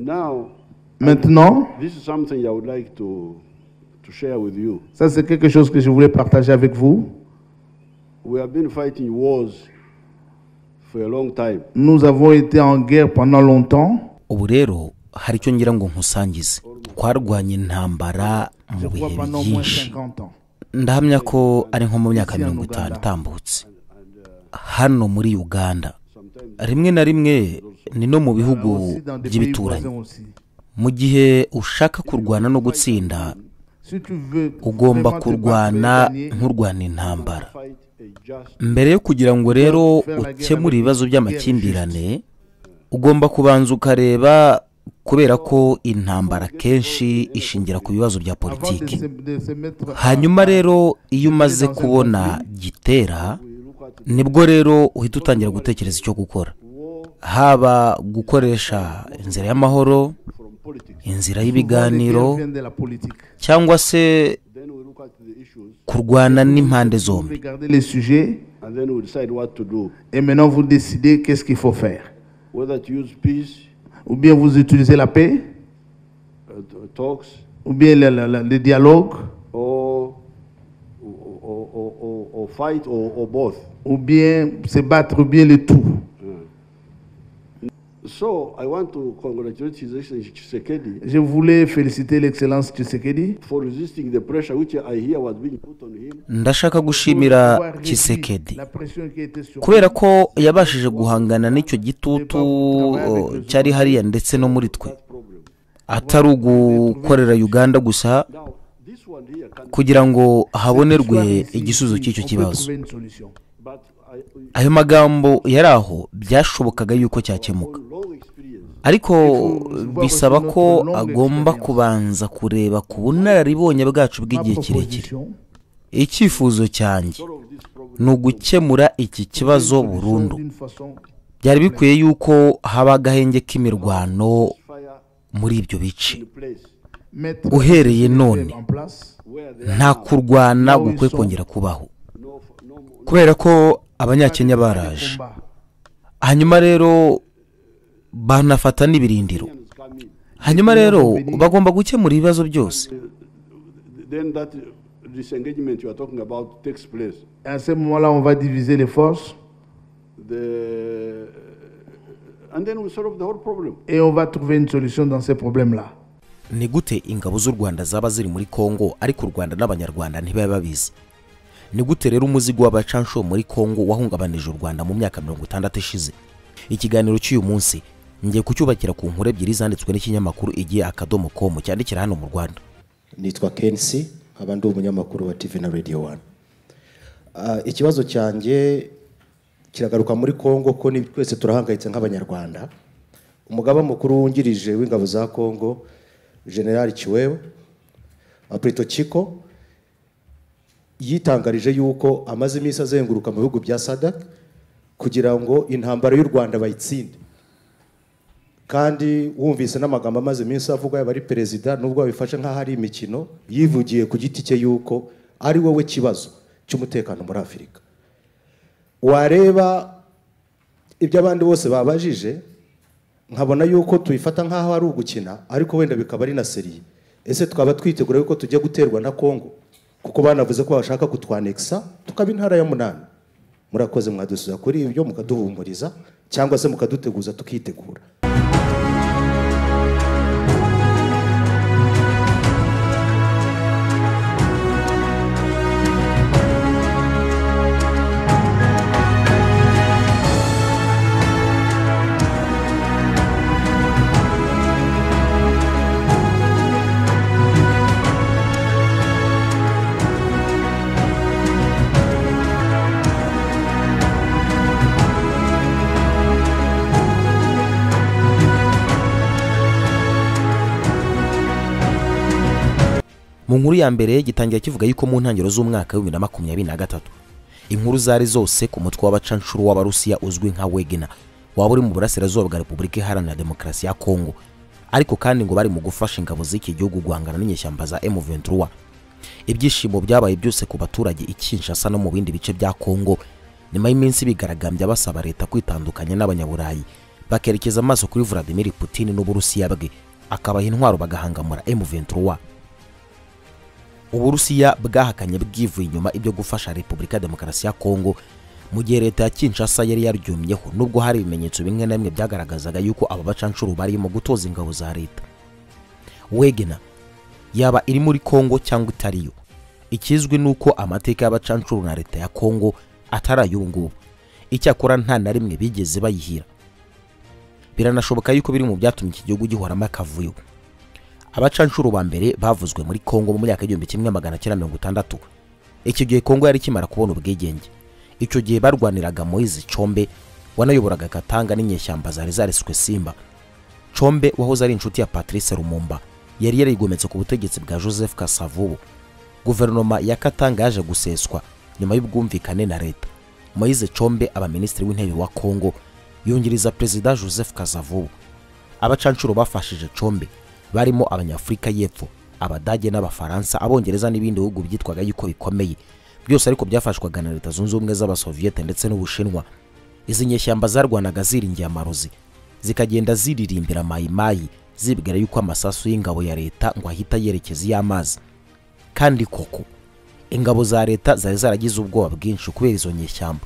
Now, Maintenant, this is something I would like to, to share with you. ça c'est quelque chose que je voulais partager avec vous. We have been fighting wars for a long time. Nous avons été en guerre pendant longtemps. ubu rero hari icyo ngira ngo nkusangize twarwanya intambara Je mu bihe crois pendant au moins byinshi 50 ans. ndahamya ko ari nko mu myaka mirongo itanu itambutse hano muri uganda rimwe na rimwe ni no mu bihugu Aussi dans des pays by'ibituranyi voisins aussi. mu gihe ushaka kurwana no gutsinda Si tu veux ugomba vraiment te kurwana battre et gagner, nkurwana intambara Fight a just mbere yo kugira ngo rero ukemure ibibazo by'amakimbirane ugomba kubanza ukareba kubera ko intambara kenshi ishingira ku bibazo bya avant de politiki se- de se mettre à- hanyuma rero iyo umaze kubona gitera nibwo rero uhita utangira gutekereza icyo gukora haba gukoresha inzira y'amahoro from politics. Souvent, inzira les y'ibiganiro guerres viennent de la politique. cyangwa se Then we look at the issues kurwana n'impande zombi Regardez les sujets and then we decide what to do. et maintenant vous décidez qu'est-ce qu'il faut faire. Whether to use peace Ou bien vous utilisez la paix, uh, t- talks ou bien le, le- le- le dialogue, or, or, or, or, or fight or, or both. ou bien se battre, ou bien le tout. So I want to congratulate His Excellency Tshisekedi Je voulais féliciter l'excellence Tshisekedi for resisting the pressure which I hear was being put on him ndashaka gushimira pour avoir réduit kisekedi la pression qui était sur kubera ko yabashije guhangana n'icyo gitutu eh, cyari hariya ndetse no muri twe problem. atari ugukorera uganda gusa Now, this one here can, kugira ngo habonerwe Soir ici, igisubizo ici, cy'icyo on peut kibazo trouver une solution. but I, with ayo magambo yari aho byashobokaga yuko cyakemuka long experience, ariko bisaba ko longue agomba expérience. kubanza kureba ku bunararibonye bwacu Ma bw'igihe kirekire proposition, icyifuzo cyanjye all of this problem, ni ugukemura iki kibazo c'est une solution burundu d'une façon byari bikwiye yuko haba agahenge k'imirwano fire muri ibyo bice in place mettre uhereye none en place. where there nta kurwana gukwiye kongera kubaho no, no, no kubera ko abanyakenya baraje Combat. hanyuma rero banafata n'ibirindiro Kenyans come in. hanyuma rero bagomba gukemura ibibazo byose Then that disengagement you are talking about takes place. À ce moment-là, on va diviser les forces The, and then we solve the whole problem. et on va trouver une solution dans ces problèmes-là. ni gute ingabo z'u rwanda zaba ziri muri kongo ariko u rwanda n'abanyarwanda ntibabe babizi ni gute rero umuzigo w'abacansho muri kongo wahungabanije u rwanda mu myaka mirongo itandatu ishize ikiganiro cy'uyu munsi ngiye kucyubakira ku nkuru ebyiri zanditswe n'ikinyamakuru igihe akadomo komu cyandikira hano mu rwanda nitwa kensi nkaba ndi umunyamakuru wa tv na radio one Ah, ikibazo cyanjye kiragaruka muri congo ko ni twese turahangayitse nk'abanyarwanda umugaba mukuru wungirije w'ingabo za congo general kiwewe aprito kiko yitangarije yuko amaze iminsi azenguruka mu bihugu bya sadak kugira ngo intambara y'u rwanda bayitsinde kandi wumvise n'amagambo amaze iminsi avugwa yaba ari perezida nubwo babifashe nk'aho ari imikino yivugiye ku giti cye yuko ari wowe kibazo cy'umutekano muri afurika wareba ibyo abandi bose babajije nkabona yuko tubifata nk'aho ari ugukina ariko wenda bikaba ari na seriye ese twaba twitegura yuko tujya guterwa na congo kuko banavuze ko bashaka kutwanekisa tukaba intara ya munani murakoze mwadusubiza kuri ibyo mukaduhumuriza cyangwa se mukaduteguza tukitegura mu nkuru ya mbere gitangira kivuga yuko mu ntangiriro z'umwaka w'ibibiri na makumyabiri na gatatu inkuru zari zose ku mutwe w'abacanshuro w'abarusiya uzwi nka wegena waba uri mu burasirazuba bwa repubulika iharanira demokarasi ya kongo ariko kandi ngo bari mu gufasha ingabo z'iki gihugu guhangana n'inyeshyamba za M23 ibyishimo byabaye byose ku baturage i Kinshasa no mu bindi bice bya Kongo nyuma y'iminsi bigaragambya basaba leta kwitandukanya n'abanyaburayi bakerekeza amaso kuri vladimir putin n'uburusiya bwe akabaha intwaro bagahangamura m23 uburusiya bwahakanye bwivuye inyuma ibyo gufasha repubulika ya demokarasi ya kongo mu gihe leta ya kinshasa yari yaryumyeho nubwo hari ibimenyetso bimwe na bimwe byagaragazaga yuko aba bacanshuro barimo gutoza ingabo za leta wegena yaba iri muri kongo cyangwa itariyo ikizwi ni uko amateka y'abacanshuro na leta ya kongo atari ay'ubungubu icyakora nta na rimwe bigeze bayihira biranashoboka yuko biri mu byatumye iki gihugu gihoramo akavuyo abacanshuro ba mbere bavuzwe muri kongo mu myaka igihumbi kimwe magana cyenda mirongo itandatu icyo gihe kongo yari ikimara kubona ubwigenge icyo gihe barwaniraga moyizi combe wanayoboraga katanga n'inyeshyamba zari zariswe simba combe wahoze ari inshuti ya patrice rumumba yari yarigometse ku butegetsi bwa joseph kasavubu guverinoma ya katanga yaje guseswa nyuma y'ubwumvikane na leta moyize combe aba minisitiri w'intebe wa kongo yungiriza perezida joseph kasavubu abacanshuro bafashije combe barimo abanyafurika y'epfo abadage n'abafaransa abongereza n'ibindi bihugu byitwaga yuko bikomeye byose ariko byafashwaga na leta zunze ubumwe z'abasoviyete ndetse n'ubushinwa izi nyeshyamba zarwanaga ziringiye amarozi zikagenda ziririmbira mayimayi zibwira yuko amasasu y'ingabo ya leta ngo ahita yerekeza iy'amazi kandi koko ingabo za leta zari zaragize ubwoba bwinshi kubera izo nyeshyamba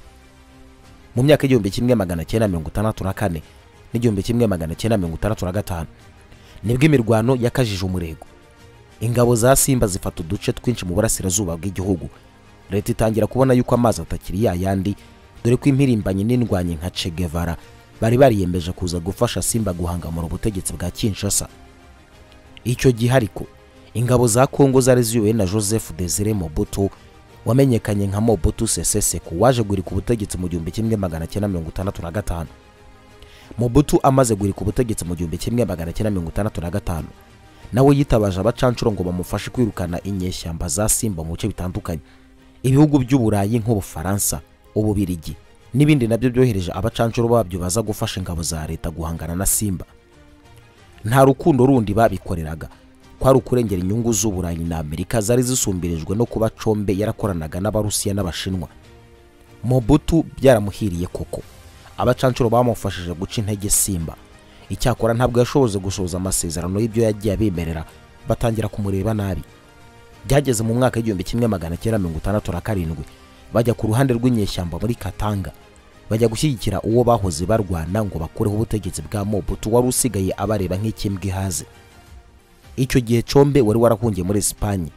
mu myaka y'igihumbi kimwe magana cyenda mirongo itandatu na kane n'igihumbi kimwe magana cyenda mirongo itandatu na gatanu nibwo imirwano yakajije umurego ingabo za simba zifata uduce twinshi mu burasirazuba bw'igihugu leta itangira kubona yuko amazi atakiri ya yandi dore ko impirimbanyi n'indwanyi nka Che Guevara bari bariyemeje kuza gufasha simba guhangamura ubutegetsi bwa kinshasa icyo gihe ariko ingabo za kongo zari ziyobowe na joseph desire mobutu wamenyekanye nka mobutu sese seko waje guhirika ubutegetsi mu gihumbi kimwe magana cyenda mirongo itandatu na gatanu mobutu amaze guhirika ubutegetsi mu gihumbi kimwe magana cyenda mirongo itandatu na gatanu nawe yitabaje abacanshuro ngo bamufashe kwirukana inyeshyamba za simba mu bice bitandukanye ibihugu by'uburayi nk'ubufaransa ububirigi n'ibindi nabyo byohereje abacanshuro babyo baza gufasha ingabo za leta guhangana na simba nta rukundo rundi babikoreraga kwari ukurengera inyungu z'uburayi na amerika zari zisumbirijwe no kuba combe yarakoranaga n'abarusiya n'abashinwa mobutu byaramuhiriye koko abacanshuro bamufashije guca intege simba icyakora ntabwo yashoboze gusohoza amasezerano y'ibyo yagiye abemerera batangira kumureba nabi byageze mu mwaka w'igihumbi kimwe magana cyenda mirongo itandatu na karindwi bajya ku ruhande rw'inyeshyamba muri katanga bajya gushyigikira uwo bahoze barwana ngo bakureho ubutegetsi bwa mobutu wari usigaye abareba nk'ikimbwa ihaze icyo gihe combe wari warahungiye muri esipanye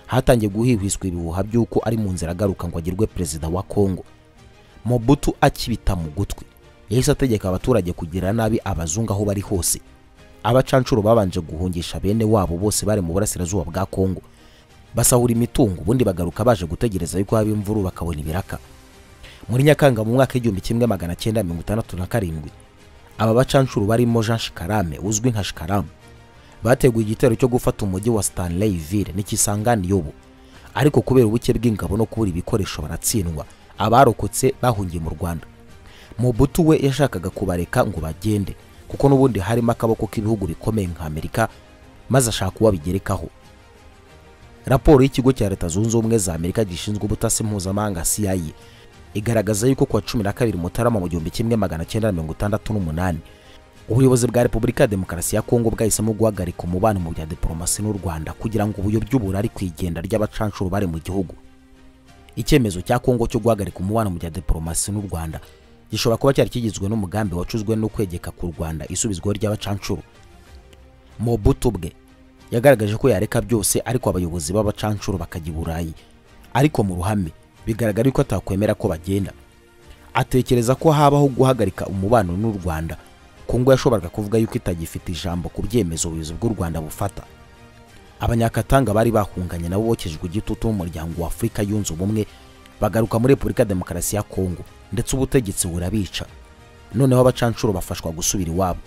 hatangiye guhihwiswa ibihuha by'uko ari mu nzira agaruka ngo agirwe perezida wa kongo mobutu akibita mu gutwi yahise ategeka abaturage kugirira nabi abazungu aho bari hose abacanshuro babanje guhungisha bene wabo bose bari mu burasirazuba bwa kongo basahura imitungo ubundi bagaruka baje gutegereza yuko haba imvuru bakabona ibiraka muri nyakanga mu mwaka w'igihumbi kimwe magana cyenda mirongo itandatu na karindwi aba bacanshuro barimo jean shikarame uzwi nka shikaramu bateguye igitero cyo gufata umujyi wa stanleyville n'ikisangani yobo ariko kubera ubuke bw'ingabo no kubura ibikoresho baratsindwa abarokotse bahungiye mu rwanda mubutu we yashakaga kubareka ngo bagende kuko n'ubundi harimo akaboko k'ibihugu bikomeye nka amerika maze ashaka uwabigerekaho raporo y'ikigo cya leta zunze ubumwe za amerika gishinzwe ubutasi mpuzamahanga cia igaragaza yuko kuwa cumi na kabiri mutarama mu gihumbi kimwe magana cyenda mirongo itandatu n'umunani ubuyobozi bwa repubulika ya demokarasi ya kongo bwahisemo guhagarika umubano mu bya diporomasi n'u rwanda kugira ngo ubuyobyi burari ku igenda ry'abacanshuro bari mu gihugu icyemezo cya kongo cyo guhagarika umubano mu bya diporomasi n'u rwanda gishobora kuba cyari kigizwe n'umugambi wacuzwe no kwegeka ku rwanda isubizwaho ry'abacanshuro mobutu bwe yagaragaje ko yareka byose ariko abayobozi b'abacanshuro bakajya i burayi ariko mu ruhame bigaragara yuko atakwemera ko bagenda atekereza ko habaho guhagarika umubano n'u rwanda kongo yashoboraga kuvuga yuko itagifite ijambo ku byemezo ubuyobozi bw'u rwanda bufata abanyakatanga bari bahunganye nabo bokejwe igitutu n'umuryango wa afurika yunze ubumwe bagaruka muri repubulika ya demokarasi ya kongo ndetse ubutegetsi burabica noneho abacanshuro bafashwa gusubira iwabo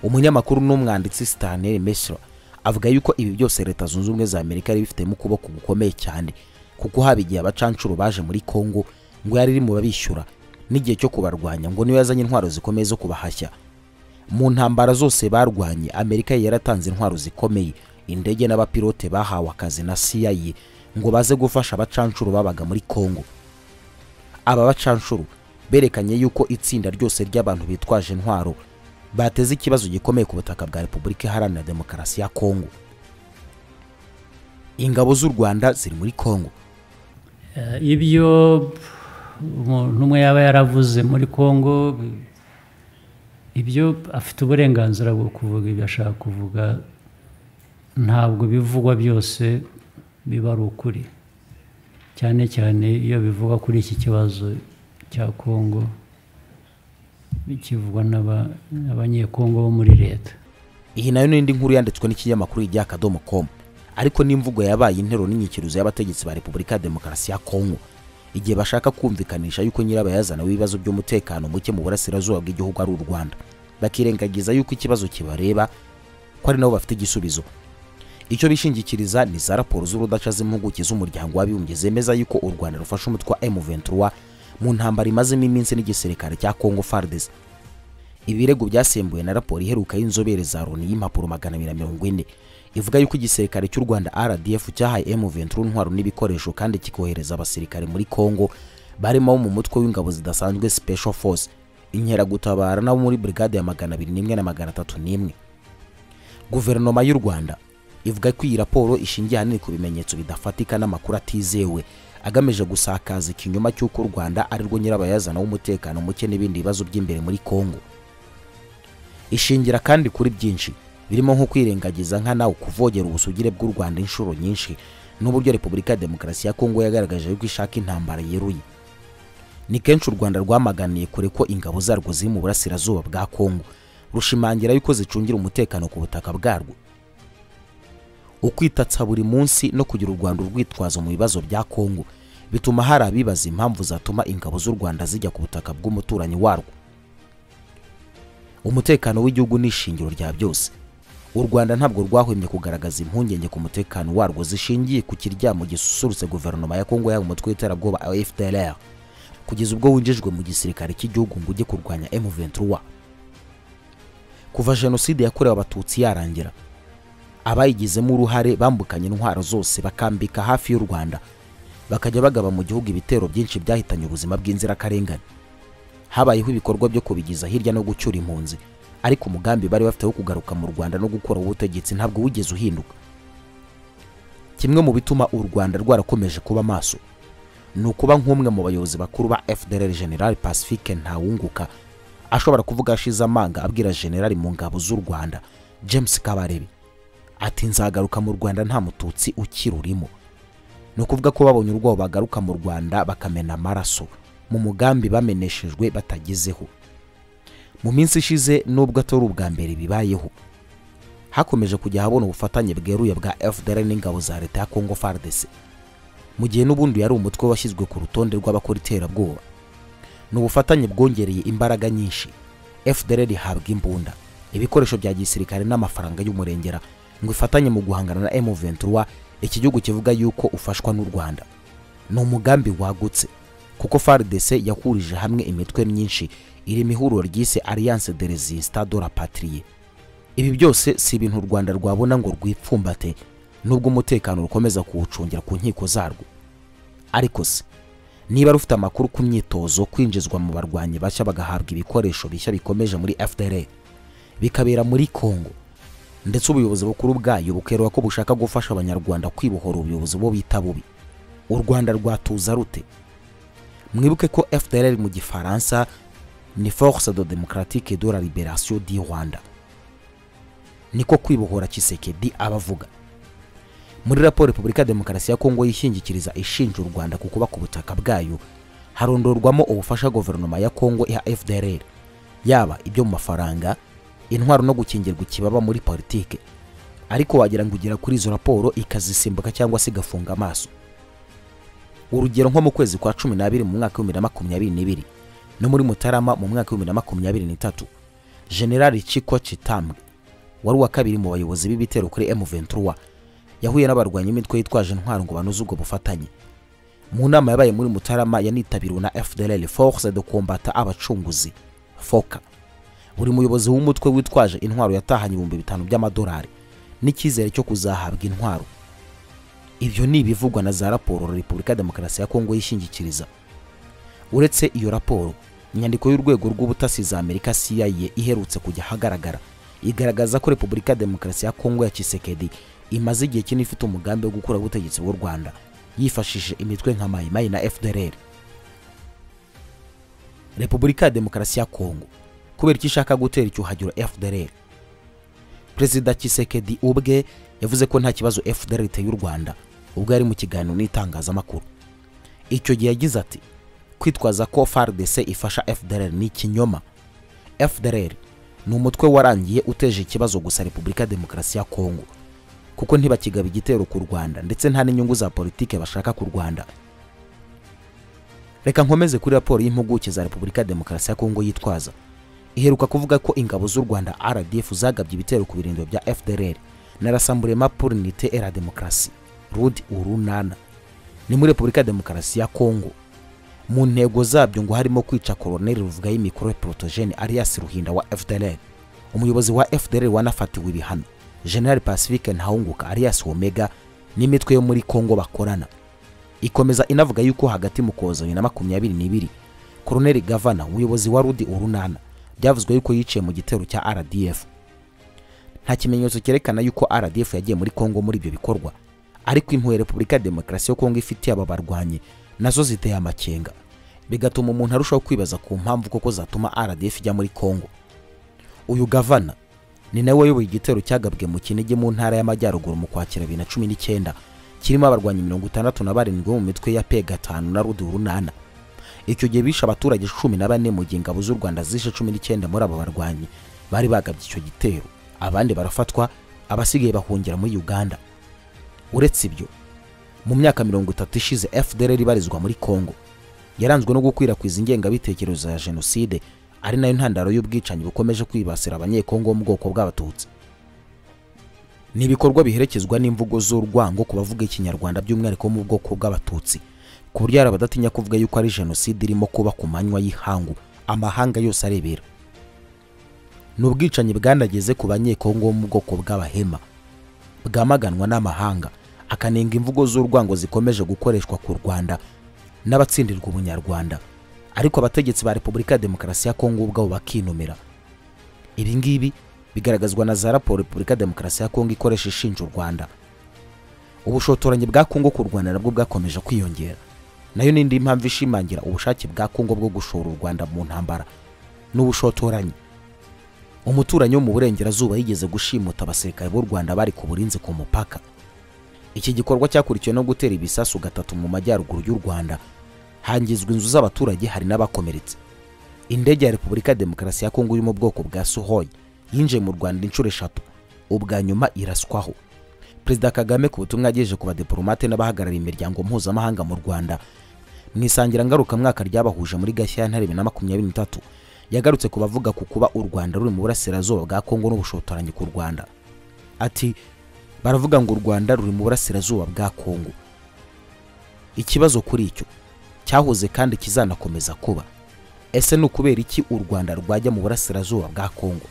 umunyamakuru n'umwanditsi stanley mesra avuga yuko ibi byose leta zunze ubumwe za amerika yari bifitemo ukuboko gukomeye cyane kuko haba igihe abacanshuro baje muri kongo ngo yari iri mu babishyura n'igihe cyo kubarwanya ngo niyo yazanye intwaro zikomeye zo kubahashya mu ntambara zose barwanye amerika yaratanze intwaro zikomeye indege n'abapilote bahawe akazi na cia ngo baze gufasha abacanshuro babaga muri kongo aba bacanshuro berekanye yuko itsinda ryose ry'abantu bitwaje intwaro bateze ikibazo gikomeye ku butaka bwa repubulika iharanira demokarasi ya kongo ingabo z'u rwanda ziri muri kongo Eh, ibyo umuntu umwe yaba yaravuze muri congo ibyo afite uburenganzira bwo kuvuga ibyo ashaka kuvuga ntabwo bivugwa byose biba ari ukuri cyane cyane iyo bivugwa kuri iki kibazo cya congo bikivugwa n'aba- n'abanyekongo bo muri leta iyi nayo n'indi nkuru yanditswe n'ikinyamakuru ijya akadomo komu ariko n'imvugo yabaye intero n'inyikiruzo y'abategetsi ba repubulika ya demokarasi ya kongo igihe bashaka kumvikanisha yuko nyirabayazana w'ibibazo by'umutekano muke mu burasirazuba bw'igihugu ari u rwanda bakirengagiza yuko ikibazo kibareba ko ari nabo bafite igisubizo icyo bishingikiriza ni za raporo z'urudaca z'impuguke z'umuryango w'abibumbye zemeza yuko u rwanda rufasha umutwe wa m23 mu ntambara imazemo iminsi n'igisirikare cya congo fardes ibirego byasembuwe na raporo iheruka y'inzobere za loni y'impapuro magana abiri na mirongo ine ivuga yuko igisirikare cy'u rwanda rdf cyahaye m23 intwaro n'ibikoresho kandi kikohereza abasirikare muri congo barimo abo mu mutwe w'ingabo zidasanzwe special force inkeragutabara n'abo muri brigade ya magana abiri n'imwe na magana atatu n'imwe guverinoma y'u rwanda ivuga ko iyi raporo ishingiye ahanini ku bimenyetso bidafatika n'amakuru atizewe agamije gusakaza ikinyoma cy'uko u rwanda ari rwo nyirabayazana w'umutekano muke n'ibindi bibazo by'imbere muri congo ishingira kandi kuri byinshi birimo nko kwirengagiza nka nawe kuvogera ubusugire bw'u rwanda inshuro nyinshi n'uburyo repubulika ya demokarasi ya kongo yagaragaje yuko ishaka intambara yeruye ni kenshi u rwanda rwamaganiye kure ko ingabo zarwo ziri mu burasirazuba bwa kongo rushimangira yuko zicungira umutekano ku butaka bwarwo ukwitatsa buri munsi no kugira u rwanda urwitwazo mu bibazo bya kongo bituma hari abibaza impamvu zatuma ingabo z'u rwanda zijya ku butaka bw'umuturanyi warwo umutekano w'igihugu ni ishingiro rya byose u rwanda ntabwo rwahwemye kugaragaza impungenge ku mutekano warwo zishingiye ku kiryamo gisusurutse guverinoma ya kongo yaba umutwe w'iterabwoba fdlr kugeza ubwo winjijwe mu gisirikare cy'igihugu ngo ujye kurwanya m23 kuva jenoside yakorewe abatutsi yarangira abayigizemo uruhare bambukanye intwaro zose bakambika hafi y'u rwanda bakajya bagaba mu gihugu ibitero byinshi byahitanye ubuzima bw'inzirakarengane habayeho ibikorwa byo kubigiza hirya no gucyura impunzi ariko umugambi bari bafite wo kugaruka mu rwanda no gukora ubutegetsi ntabwo wigeze uhinduka kimwe mu bituma u rwanda rwarakomeje kuba maso ni ukuba nk'umwe mu bayobozi bakuru ba fdr general pacifique ntawunguka ashobora kuvuga ashize amanga abwira generali mu ngabo z'u rwanda james kabarebe ati nzagaruka mu rwanda nta mututsi ukirurimo ni ukuvuga ko babonye urwabo bagaruka mu rwanda bakamena amaraso mu mugambi bameneshejwe batagezeho mu minsi ishize nubwo atari ubwa mbere bibayeho hakomeje kujya habona ubufatanye bweruye bwa fdr n'ingabo za leta ya congo fardc mu gihe n'ubundi yari umutwe washyizwe ku rutonde rw'abakora iterabwoba ni ubufatanye bwongereye imbaraga nyinshi fdr ihabwa imbunda ibikoresho bya gisirikare n'amafaranga y'umurengera ngo ifatanye mu guhangana na m23 iki gihugu kivuga yuko ufashwa n'u rwanda ni umugambi wagutse kuko fardc yakurije hamwe imitwe myinshi iri mu ihuriro ryise alliance de resistance de la patrie ibi byose si ibintu u rwanda rwabona ngo rwipfumbate nubwo umutekano rukomeza kuwucungira ku nkiko zarwo ariko se niba rufite amakuru ku myitozo kwinjizwa mu barwanyi bashya bagahabwa ibikoresho bishya bikomeje muri fdr bikabera muri congo ndetse ubuyobozi bukuru bwayo bukerwa ko bushaka gufasha abanyarwanda kwibohora ubuyobozi bo bita bubi u rwanda rwatuza rute mwibuke ko fdr mu gifaransa ni force de democratique de la liberation du rwanda niko kwibohora kisekedi abavuga muri raporo repubulika ya demokarasi ya kongo yishingikiriza ishinja u rwanda ku kuba ku butaka bwayo harondorwamo ubufasha guverinoma ya kongo iha fdr yaba ibyo mu mafaranga intwaro no gukingirwa ikibaba muri politike ariko wagira ngo ugera kuri izo raporo ikazisimbuka cyangwa se igafunga amaso urugero nko mu kwezi kwa cumi n'abiri mu mwaka w'ibihumbi na makumyabiri n'ibiri no muri mutarama mu mwaka w'ibihumbi na makumyabiri n'itatu generali chiko chitambwe wari uwa kabiri mu bayobozi b'ibitero kuri m23 yahuye n'abarwanya imitwe yitwaje intwaro ngo banoze ubwo bufatanye mu nama yabaye muri mutarama yanitabiriwe na fdlr force de combat abacunguzi foka buri muyobozi w'umutwe witwaje intwaro yatahanye ibihumbi bitanu by'amadolari n'icyizere cyo kuzahabwa intwaro ibyo ni ibivugwa na za raporo repubulika ya demokarasi ya kongo yishingikiriza uretse iyo raporo inyandiko y'urwego rw'ubutasi za amerika cia iherutse kujya ahagaragara igaragaza ko repubulika ya demokarasi ya kongo ya kisekedi imaze igihe kinini ifite umugambi wo gukuraho ubutegetsi bw'u rwanda yifashishije imitwe nka mayimayi na fdrr repubulika ya demokarasi ya kongo kubera icyo ishaka gutera icyuhagiro fdrr perezida kisekedi ubwe yavuze ko nta kibazo fdr iteye u rwanda ubwo yari mu kiganiro n'itangazamakuru icyo gihe yagize ati kwitwaza ko fardc ifasha fdr ni ikinyoma fdr ni umutwe warangiye uteje ikibazo gusa repubulika ya demokarasi ya kongo kuko ntibakigaba igitero ku rwanda ndetse nta n'inyungu za politike bashaka ku rwanda reka nkomeze kuri raporo y'impuguke za repubulika ya demokarasi ya kongo yitwaza iheruka kuvuga ko ingabo z'u rwanda rdf zagabye ibitero ku birindiro bya fdr na rasamburema pour unite et la demokarasi rud urunana ni muri repubulika ya demokarasi ya kongo mu ntego zabyo ngo harimo kwica koloneli ruvuga y'imikoro protogene alias ruhinda wa fdr umuyobozi wa fdr wanafatiwe ibihano general pacifique ntahunguka alias omega n'imitwe yo muri kongo bakorana ikomeza inavuga yuko hagati mu koza bibiri na makumyabiri n'ibiri koloneli gavana umuyobozi wa rudi urunana byavuzwe yuko yiciye mu gitero cya rdf nta kimenyetso cyerekana yuko rdf yagiye muri kongo muri ibyo bikorwa ariko impuhwe repubulika ya demokarasi yo kongo ifitiye aba barwanyi nazo ziteye amakenga bigatuma umuntu arushaho kwibaza ku mpamvu koko zatuma rdf ijya muri kongo uyu gavana ni nawe wayoboye igitero cyagabwe mu kinigi mu ntara y'amajyaruguru mu kwakira bibiri na cumi n'icyenda kirimo abarwanyi mirongo itandatu na barindwi bo mu mitwe ya pe gatanu na rudi urunana icyo gihe bishe abaturage cumi na bane mu gihe ingabo z'u rwanda zishe cumi n'icyenda muri aba barwanyi bari bagabye icyo gitero abandi barafatwa abasigaye bahungira muri uganda uretse ibyo mu myaka mirongo itatu ishize fdr ibarizwa muri congo yaranzwe no gukwirakwiza ingengabitekerezo ya jenoside ari nayo ntandaro y'ubwicanyi bukomeje kwibasira abanyekongo bo mu bwoko bw'abatutsi ni ibikorwa biherekezwa n'imvugo z'urwango ku bavuga ikinyarwanda by'umwihariko bo mu bwoko bw'abatutsi ku buryo hari abadatinya kuvuga yuko ari jenoside irimo kuba ku manywa y'ihangu amahanga yose arebera ni ubwicanyi bwanageze ku banyekongo bo mu bwoko bw'abahema bwamaganwa n'amahanga akanenga imvugo z'urwango zikomeje gukoreshwa ku rwanda n'abatsindirwa ubunyarwanda ariko abategetsi ba repubulika ya demokarasi ya kongo ubwabo bakinumira ibi ngibi bigaragazwa na za raporo repubulika ya demokarasi ya kongo ikoresha ishinja u rwanda ubushotoranyi bwa kongo ku rwanda nabwo bwakomeje kwiyongera nayo n'indi mpamvu ishimangira ubushake bwa kongo bwo gushora u rwanda mu ntambara n'ubushotoranyi umuturanyi wo mu burengerazuba yigeze gushimuta abasirikare b'u rwanda bari ku burinzi ku mupaka iki gikorwa cyakurikiwe no gutera ibisasu gatatu mu majyaruguru y'u rwanda hangizwa inzu z'abaturage hari n'abakomeretse indege ya repubulika ya demokarasi ya kongo yo mu bwoko bwa sohoyi yinjiye mu rwanda inshuro eshatu ubwa nyuma iraswaho perezida kagame ku butumwa yagejeje ku badipolomate n'abahagarariye imiryango mpuzamahanga mu rwanda mu isangira ngarukamwaka ryabahuje muri gashyantare bibiri na makumyabiri n'itatu yagarutse ku bavuga ku kuba u rwanda ruri mu burasirazuba bwa kongo n'ubushotoranyi ku rwanda ati baravuga ngo u rwanda ruri mu burasirazuba bwa kongo ikibazo kuri icyo cyahoze kandi kizanakomeza kuba ese ni ukubera iki u rwanda rwajya mu burasirazuba bwa kongo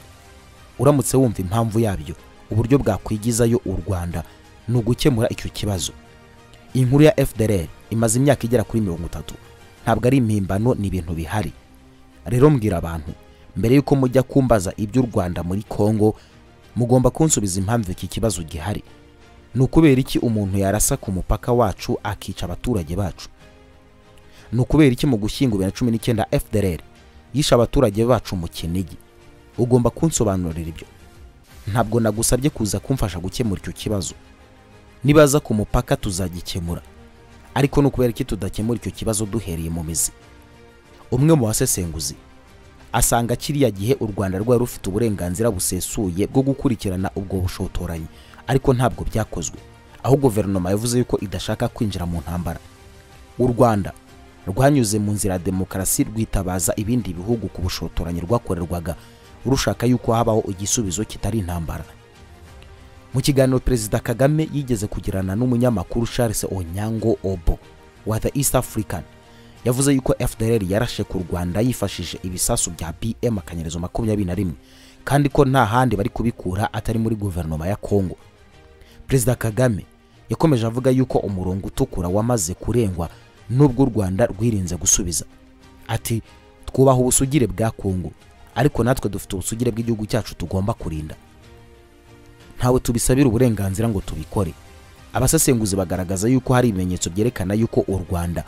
uramutse wumva impamvu yabyo uburyo bwakwigizayo u rwanda ni ugukemura icyo kibazo inkuru ya fdr imaze imyaka igera kuri mirongo itatu ntabwo ari impimbano ni ibintu bihari rero mbwira abantu mbere y'uko mujya kumbaza iby'u rwanda muri kongo mugomba kunsubiza impamvu iki kibazo gihari ni ukubera iki umuntu yarasa ku mupaka wacu akica abaturage bacu ni ukubera iki mu gushyingo bibiri na cumi n'icyenda fdr yishe abaturage bacu mu kinigi ugomba kunsobanurira ibyo ntabwo nagusabye kuza kumfasha gukemura icyo kibazo nibaza ku mupaka tuzagikemura ariko ni ukubera iki tudakemura icyo kibazo duhereye mu mizi umwe mu basesenguzi asanga kiriya gihe u rwanda rwari rufite uburenganzira busesuye bwo gukurikirana ubwo bushotoranyi ariko ntabwo byakozwe aho guverinoma yavuze yuko idashaka kwinjira mu ntambara u rwanda rwanyuze mu nzira ya demokarasi rwitabaza ibindi bihugu ku bushotoranyi rwakorerwaga rushaka yuko habaho igisubizo kitari intambara mu kiganiro perezida kagame yigeze kugirana n'umunyamakuru charles onyango obo wa the east african yavuze yuko fdr yarashe ku rwanda yifashishije ibisasu bya bm akanyerezo makumyabiri na rimwe kandi ko nta handi bari kubikura atari muri guverinoma ya kongo perezida kagame yakomeje avuga yuko umurongo utukura wamaze kurengwa nubwo u rwanda rwirinze gusubiza ati twubaha ubusugire bwa kongo ariko natwe dufite ubusugire bw'igihugu cyacu tugomba kurinda ntawe tubisabira uburenganzira ngo tubikore abasesenguzi bagaragaza yuko hari ibimenyetso byerekana yuko u rwanda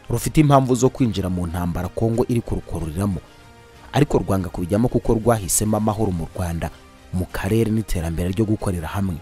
rufite impamvu zo kwinjira mu ntambara kongo iri kurukururiramo ariko rwanga kubijyamo kuko rwahisemo amahoro mu rwanda mu karere n'iterambere ryo gukorera hamwe